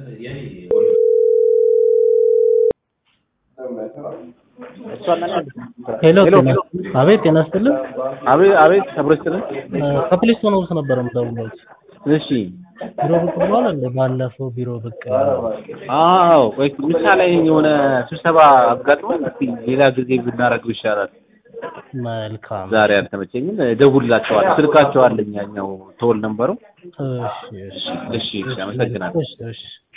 ሄሎ ጤና አቤት ጤና ይስጥልን አቤት አቤት አብሮ ይስጥልን። ከፕሊስቶን ውስጥ ነበረ የምደውለው እሺ ቢሮ ብቅ ብሏል እንደ ባለፈው ቢሮ ብቅ አዎ ወይ ምሳ ላይ የሆነ ስብሰባ አጋጥሞን እስኪ ሌላ ጊዜ ብናደርገው ይሻላል። መልካም ዛሬ አልተመቸኝም። እደውልላቸዋለሁ። ስልካቸው አለኝ ያኛው ተወል ነበረው። እሺ እሺ እሺ እሺ፣ አመሰግናለሁ። እሺ እሺ